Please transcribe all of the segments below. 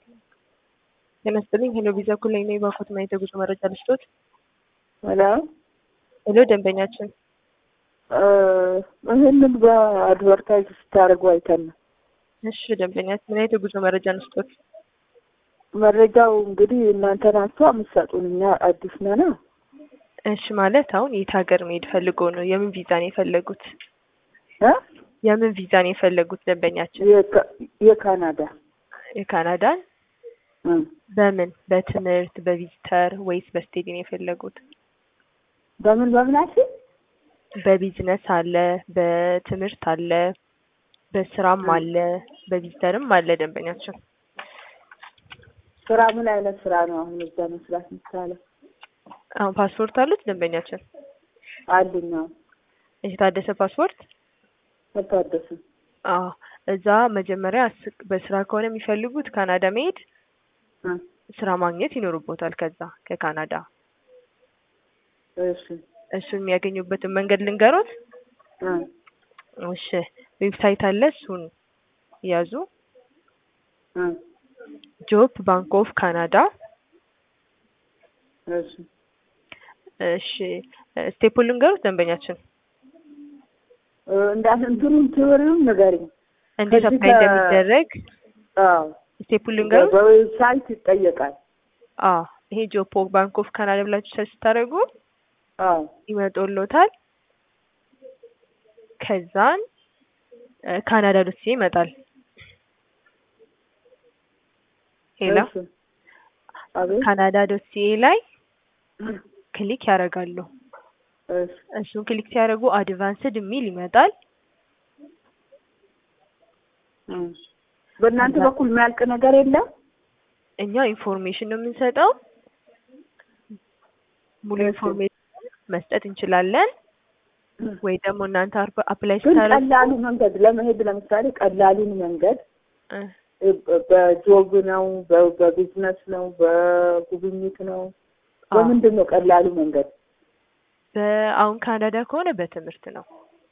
ጤና ይስጥልኝ። ሄሎ ቪዛ እኩል ነኝ ነኝ ባኮት ማየት የጉዞ መረጃ ልስጦት። ሄሎ ሄሎ ደንበኛችን ይህንን በአድቨርታይዝ ስታደርጉ አይተን ነው። እሺ ደንበኛችን ምን አይነት የጉዞ መረጃ ልስጦት? መረጃው እንግዲህ እናንተ ናችሁ የምትሰጡን፣ እኛ አዲስ ነና። እሺ ማለት አሁን የት ሀገር መሄድ ፈልገው ነው? የምን ቪዛ ነው የፈለጉት? እ የምን ቪዛ ነው የፈለጉት ደንበኛችን? የካ- የካናዳ የካናዳን እ በምን በትምህርት በቪዚተር ወይስ በስቴዲ ነው የፈለጉት? በምን በምናችን በቢዝነስ አለ፣ በትምህርት አለ፣ በስራም አለ፣ በቪዚተርም አለ ደንበኛችን። ስራ ምን አይነት ስራ ነው አሁን እዛ መስራት የሚቻለው? አሁን ፓስፖርት አሉት ደንበኛችን? አሉኝ። አዎ የታደሰ ፓስፖርት? አልታደስም። አዎ እዛ መጀመሪያ ስ- በስራ ከሆነ የሚፈልጉት ካናዳ መሄድ እ ስራ ማግኘት ይኖርቦታል። ከዛ ከካናዳ እሺ እሱን የሚያገኙበትን መንገድ ልንገሮት። እ እሺ ዌብሳይት አለ፣ እሱን ያዙ። እ ጆብ ባንክ ኦፍ ካናዳ። እሺ እሺ ስቴፑን ልንገሮት ደንበኛችን እ እንዳት እንትኑን ትወሪውን ንገሪኝ። እንዴት ከዚህ አፕላይ ከ- እንደሚደረግ አዎ ስቴፑን ልንገሮት። በዌብሳይት ይጠየቃል። አዎ ይሄ ጆብ ባንክ ኦፍ ካናዳ ብላችሁ ሰርች ስታደርጉ አዎ ይመጡልዎታል። ከዛን እ ካናዳ ዶት ሲኤ ይመጣል። ሄሎ እሺ አቤት ካናዳ ዶት ሲኤ ላይ ክሊክ ያደርጋሉ። እሺ እሱን ክሊክ ሲያደርጉ አድቫንስድ የሚል ይመጣል። እ በእናንተ ከዛ- በኩል የሚያልቅ ነገር የለም? እኛ ኢንፎርሜሽን ነው የምንሰጠው። ሙሉ እሺ። ኢንፎርሜሽን መስጠት እንችላለን። ወይ ደግሞ እናንተ አርበ- አፕላይ ግን ስታደርጉ ቀላሉ መንገድ ለመሄድ ለምሳሌ ቀላሉን መንገድ እ እ በጆብ ነው፣ በ- በቢዝነስ ነው፣ በጉብኝት ነው፣ አዎ። በምንድን ነው ቀላሉ መንገድ? በአሁን ካናዳ ከሆነ በትምህርት ነው።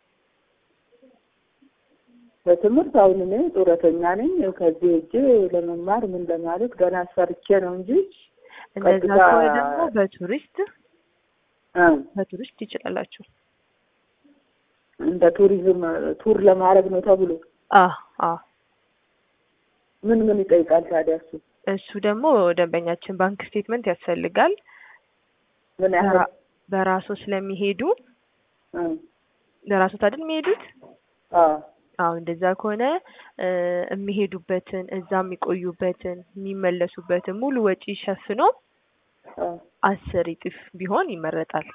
በትምህርት አሁን እኔ ጡረተኛ ነኝ። ከዚህ ሄጄ ለመማር ምን ለማለት ገና ሰርቼ ነው እንጂ እንደዛ ቀጥታ- ከሆነ ደግሞ በቱሪስት እ በቱሪስት ይችላላችሁ። እንደ ቱሪዝም ቱር ለማድረግ ነው ተብሎ አ አ ምን ምን ይጠይቃል ታዲያ? እሱ እሱ ደግሞ ደንበኛችን ባንክ ስቴትመንት ያስፈልጋል። ምን ያህል በራ- በራሶ ስለሚሄዱ እ ለራሶት አይደል የሚሄዱት? አ አዎ እንደዛ ከሆነ እ የሚሄዱበትን እዛ የሚቆዩበትን የሚመለሱበትን ሙሉ ወጪ ሸፍኖ አ አስር እጥፍ ቢሆን ይመረጣል።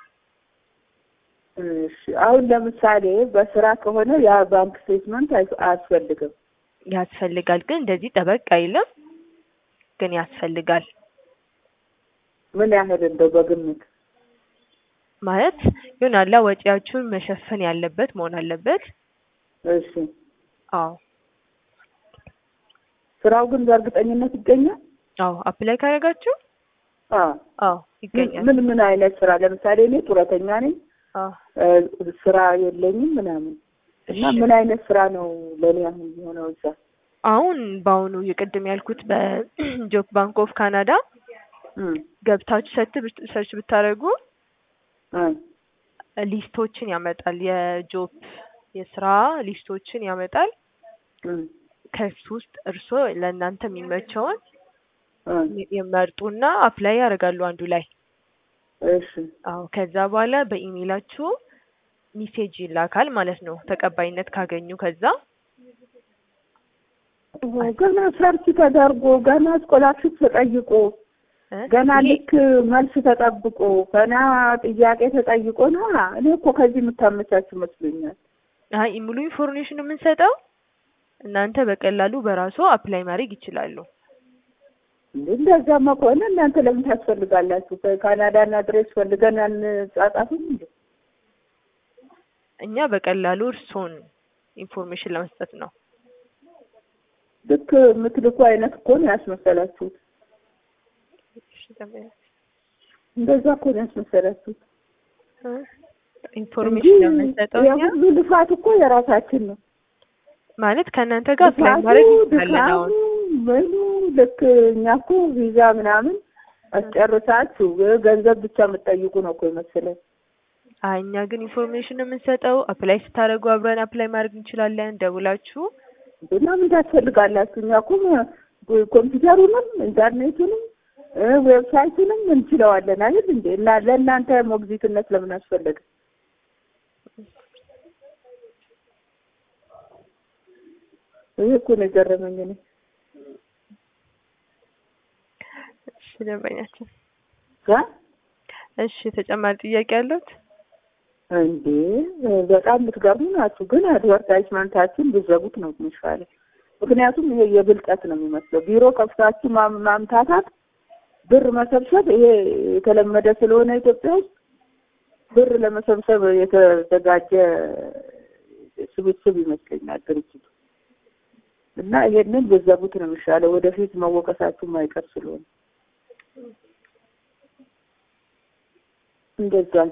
እሺ አሁን ለምሳሌ በስራ ከሆነ ያ ባንክ ስቴትመንት አይ- አያስፈልግም። ያስፈልጋል ግን እንደዚህ ጠበቅ አይልም፣ ግን ያስፈልጋል ምን ያህል እንደው በግምት ማለት ይሆናላ ወጪያችሁን መሸፈን ያለበት መሆን አለበት። እሺ አዎ ስራው ግን በእርግጠኝነት ይገኛል? አዎ አፕላይ ካደረጋችሁ አ አዎ ይገኛል። ምን ምን አይነት ስራ ለምሳሌ እኔ ጡረተኛ ነኝ አዎ እ ስራ የለኝም ምናምን እና እሺ። ምን አይነት ስራ ነው ለእኔ አሁን የሆነው እዛ? አሁን በአሁኑ የቅድም ያልኩት በጆብ ባንክ ኦፍ ካናዳ እም ገብታችሁ ሰርት ሰርች ብታደርጉ እ ሊስቶችን ያመጣል። የጆብ የስራ ሊስቶችን ያመጣል። እም ከሱ ውስጥ እርስዎ ለእናንተ የሚመቸውን እ ይመርጡና አፕላይ ያደርጋሉ አንዱ ላይ። እሺ አዎ ከዛ በኋላ በኢሜይላችሁ ሚሴጅ ይላካል ማለት ነው። ተቀባይነት ካገኙ ከዛ ገና ሰርች ተደርጎ ገና ስኮላርሽፕ ተጠይቆ እ ገና ይሄ- ልክ መልስ ተጠብቆ ገና ጥያቄ ተጠይቆ ነው። እኔ እኮ ከዚህ የምታመቻች መስሎኛል። አይ ሙሉ ኢንፎርሜሽን የምንሰጠው እናንተ በቀላሉ በራሱ አፕላይ ማድረግ ይችላሉ። እንዴ እንደዛማ ከሆነ እናንተ ለምን ታስፈልጋላችሁ? ከካናዳና ድሬስ ፈልገን አንጻጻፍም እንዴ? እኛ በቀላሉ እርስዎን ኢንፎርሜሽን ለመስጠት ነው። ልክ የምትልኩ አይነት እኮ ነው ያስመሰላችሁት። እሺ፣ ደንበኛ- እንደዛ እኮ ነው ያስመሰላችሁት እ እንጂ ኢንፎርሜሽን ለምንሰጠው እኛ የሁሉ ልፋት እኮ የራሳችን ነው። ማለት ከእናንተ ጋር አፕላይ ልፋቱ፣ ማድረግ እንችላለን። አሁን ድካሙ፣ ምኑ ልክ እኛ እኮ ቪዛ ምናምን አስጨርሳችሁ ገንዘብ ብቻ የምትጠይቁ ነው እኮ የመሰለኝ። አይ እኛ ግን ኢንፎርሜሽን የምንሰጠው አፕላይ ስታደርጉ አብረን አፕላይ ማድረግ እንችላለን። ደውላችሁ እና ምን ታስፈልጋላችሁ? እኛ እኮ ኮምፒውተሩንም ኢንተርኔቱንም ዌብሳይቱንም እንችለዋለን አይደል እንዴ? እና ለእናንተ ሞግዚትነት ለምን አስፈለገ? ይህ እኮ ነው የገረመኝ እኔ። እሺ ደንበኛችን፣ ጋ እሺ ተጨማሪ ጥያቄ አለዎት? እንዴ በጣም የምትገርሙ ናችሁ። ግን አድቨርታይዝመንታችሁን ብዘጉት ነው የሚሻለው። ምክንያቱም ይሄ የብልጠት ነው የሚመስለው። ቢሮ ከፍታችሁ ማም- ማምታታት፣ ብር መሰብሰብ ይሄ የተለመደ ስለሆነ ኢትዮጵያ ውስጥ ብር ለመሰብሰብ የተዘጋጀ ስብስብ ይመስለኛል ድርጅቱ እና ይሄንን ብዘጉት ነው የሚሻለው። ወደፊት መወቀሳችሁ ማይቀር ስለሆነ እንደዛ ነው።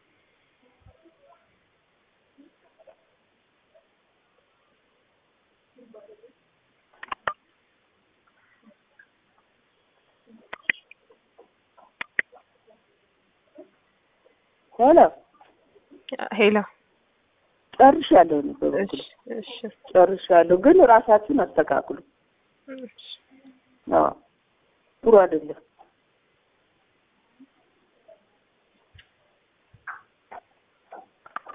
ሄሎ ሄሎ። ጨርሻለሁ። እኔ በበኩሌ እሺ እሺ ጨርሻለሁ፣ ግን ራሳችሁን አስተካክሉ። እሺ። አዎ ጥሩ አይደለም።